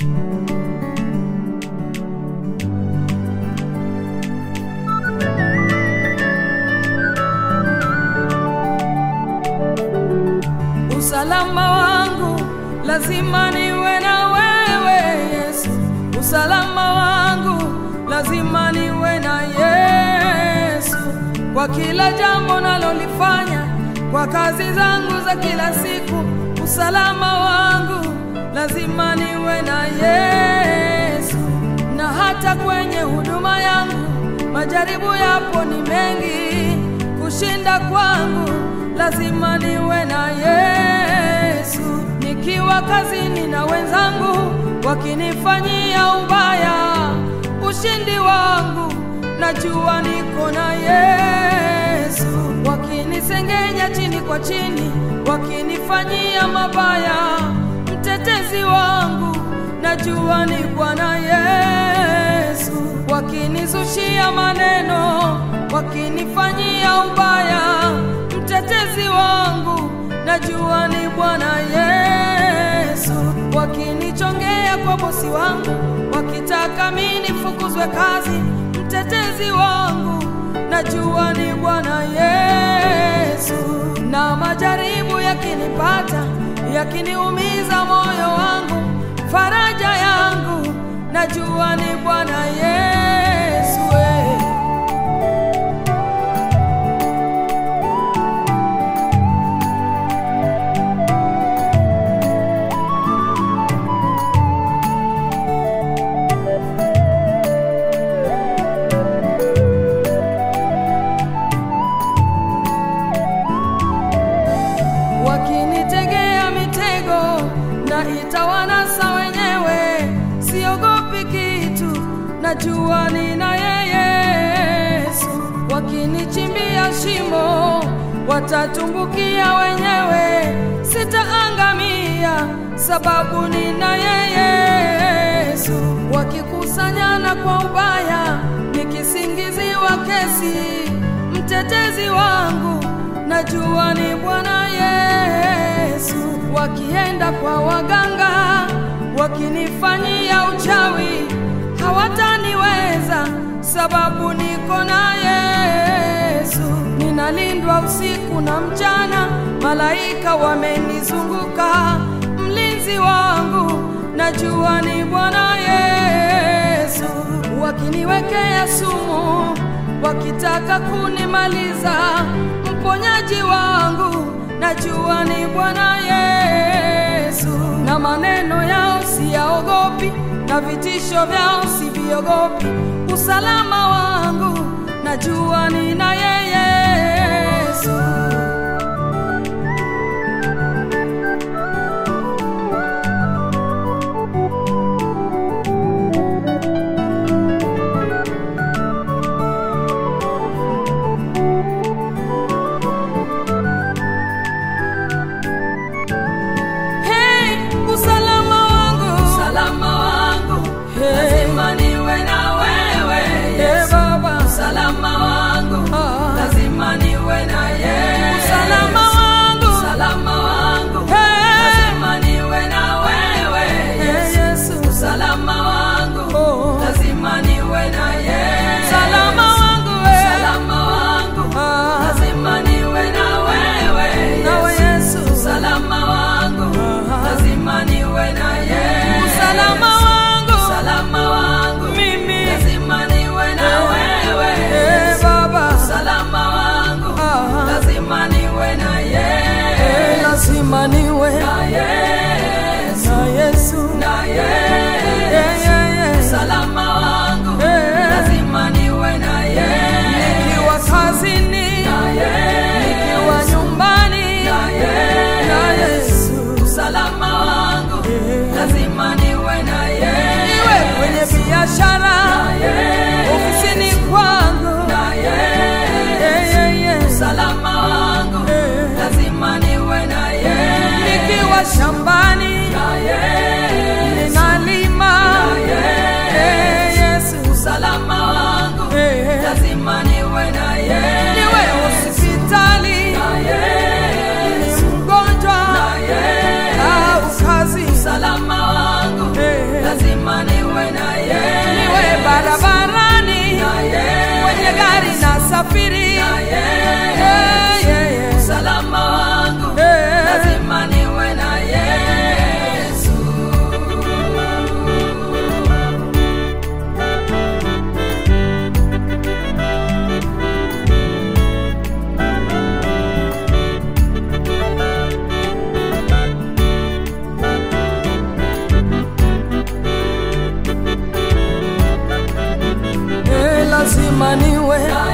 Usalama wangu lazima niwe na wewe Yesu, usalama wangu lazima niwe na Yesu kwa kila jambo nalolifanya, kwa kazi zangu za kila siku. Usalama wangu lazima niwe na Yesu, na hata kwenye huduma yangu majaribu yapo ni mengi, kushinda kwangu lazima niwe na Yesu. Nikiwa kazini na wenzangu wakinifanyia ubaya, ushindi wangu najua niko na Yesu. Wakinisengenya chini kwa chini, wakinifanyia mabaya, mtetezi wangu najua ni Bwana Yesu. Wakinizushia maneno, wakinifanyia ubaya, mtetezi wangu najua ni Bwana Yesu. Wakinichongea kwa bosi wangu, wakitaka mimi nifukuzwe kazi, mtetezi wangu najua ni Bwana Yesu. Na majaribu yakinipata, yakiniumiza moyo wangu, faraja yangu najua ni Bwana Yesu. eh. wakinitegea mitego na itawanasa wenyewe, siogopi kitu, najua nina yeye Yesu. Wakinichimbia shimo, watatumbukia wenyewe, sitaangamia sababu nina yeye Yesu. Wakikusanyana kwa ubaya, nikisingiziwa kesi, mtetezi wangu najua ni Bwana Yesu. Wakienda kwa waganga, wakinifanyia uchawi, hawataniweza sababu niko na Yesu. Ninalindwa usiku na mchana, malaika wamenizunguka, mlinzi wangu najua ni Bwana Yesu. Wakiniwekea sumu, wakitaka kunimaliza, mponyaji wangu najua ni Bwana Yesu. Na maneno yao siyaogopi, na vitisho vyao siviogopi. Usalama wangu najua nina yeye Yesu. Hey, usalama wangu, Usalama wangu Hey. lazima niwe na wewe Hey, Yesu. Baba. Usalama wangu Ah. lazima niwe na Yesu. Usalama wangu. Usalama wangu Hey. lazima niwe na wewe Hey, Yesu. Yesu. Usalama wangu Oh. lazima niwe na Yesu. Usalama wangu, eh. Usalama wangu Ah. lazima niwe na wewe Nawe Yesu. Yesu. Usalama wangu Ah. lazima niwe na Yesu. Usalama wangu. Usalama wangu Mimi. lazima niwe na wewe Eh, Yesu. Baba. Usalama wangu Ah. lazima niwe na Eh, Yesu. lazima niwe Na Yesu. na Yesu. Na Eh, Yesu. yeah, yeah. Usalama wangu Eh. lazima niwe na Yesu. Nikiwa kazini, Na Yesu. nikiwa nyumbani, Na Yesu. na Yesu. Usalama wangu Eh. lazima niwe na Yesu. Iwe kwenye biashara, Na Yesu. ofisini kwangu, Na Yesu. Eh, yeah, yeah. Usalama wangu Eh. lazima niwe na Yesu. nikiwa shambani, Na Yesu. ninalima, Na Yesu. Eh, Yesu. Usalama wangu Eh. lazima niwe na Yesu. niwe hospitali, Na ni Yesu. mgonjwa Na Yesu. au kazi, Usalama wangu Eh. lazima kusafiri na Yesu. Eh, yeah, yeah. Usalama wangu Eh. lazima niwe na Yesu. Eh, lazima niwe Na